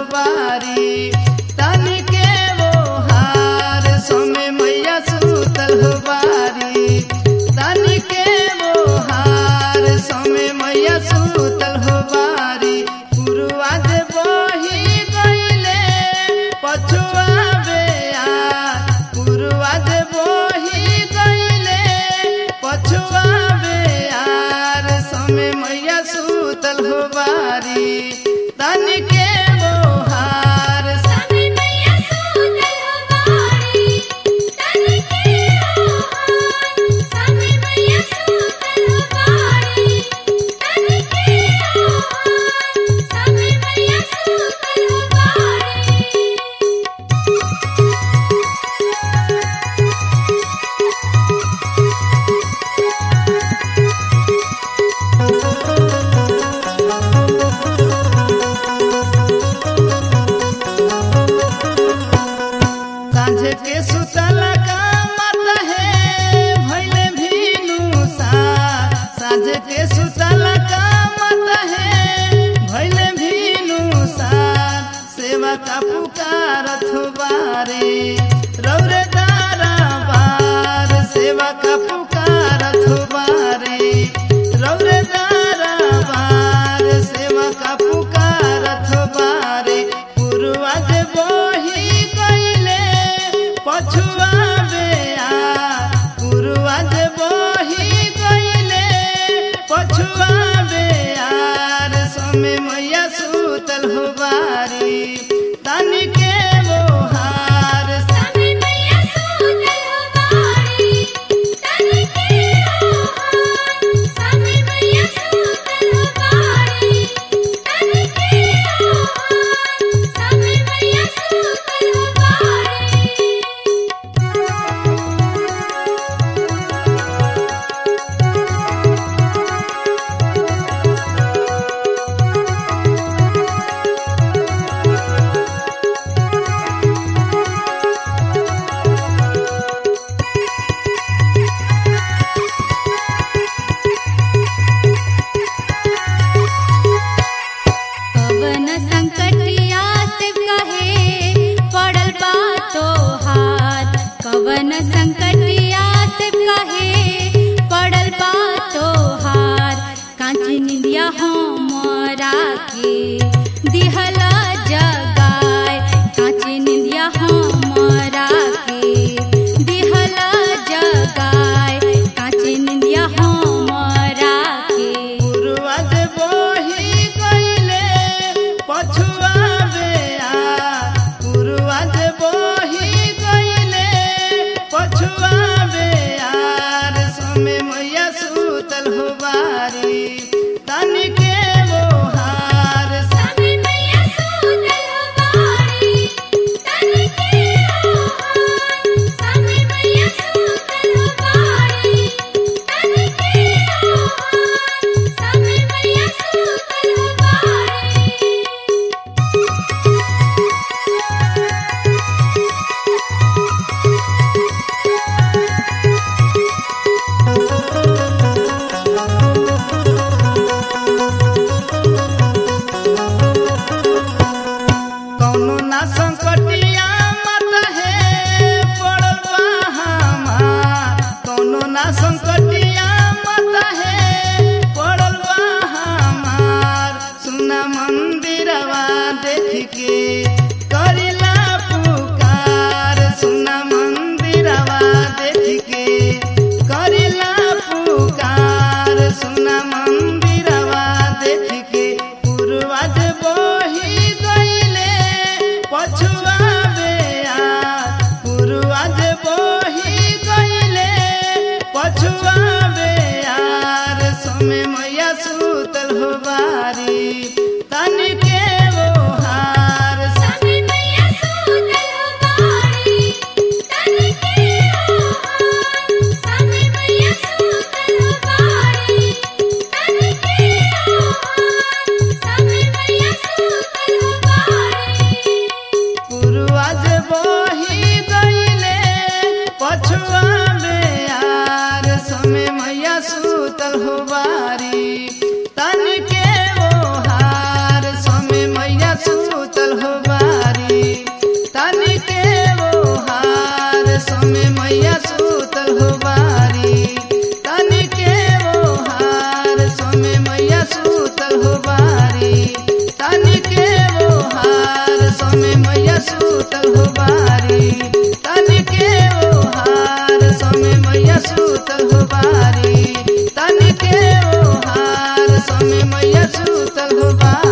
बारी तन के वो हार समय मैया सूतल हो बारी तन के वो हार समय मैया सूतल हो बारी पुरुआ दे बही गईले पछुआ बेया पुरुआ दे बही गईले पछुआ बेयार समय मैया सूतल हो बारी तन के वो हार समय मैया सूतल हो बारी तन के ओहार समय मैया सूतल हो बारी तन के ओहार समय मैया सूतल हो बारी कांझे के सुतल का मत है भैले भीनु सा साझे के सुतल का मत है भैले भीनु सा सेवा का पुकारत हो बारे रौरे दारा बार सेवा का पुकारत हो बारे रौरे दारा बार सेवा का पुकारत हो बारे पुरवा दे बही गईले पछुआ बेया पुरवा दे बही गईले पछुआ बेयार समय मैया सूतल हो बारी तन के वो हार समय मैया सूतल हो बारी तन के ओहार समय मैया सूतल हो बारी तन के ओहार समय मैया सूतल हो बारी कवन संकटिया से कहे पड़ल बा तोहार कवन संकटिया से कहे पड़ल बा तोहार कांची निंदिया हमरा के दिहला जगाए कांची निंदिया हमरा के दिहला जगाए कांची निंदिया हमरा के पुरवा दे बही गईले पछुआ बेया पुरवा दे बही गईले पछुआ बेयार समय मैया सूतल हो बारी तन के वो हार समय मैया सूतल हो बारी तन के ओहार समय मैया सूतल हो बारी तन के ओहार समय मैया सूतल हो बारी कौनो ना संकटिया मत है पड़ल बा हमार कौनो ना संकटिया मत है पड़ल बा हमार सुना मंदिरवा देख के करिला पुकार सुना मंदिरवा देख के करिला पुकार सुना मंदिरवा देख के पुरवा दे बही गईले पछुआ बेया पुरवा दे बही गईले पछुआ बेयार समय मैया सूतल हो बारी तन के वो हार समय मैया सूतल हो बारी तन के ओहार समय मैया सूतल हो बारी तन के ओहार समय मैया सूतल हो बारी पुरवा जे बही गईले पछुआ बेयार समय मैया सूतल हो बारी तन के वो हार समय मैया सूतल हो सूतल हो बारी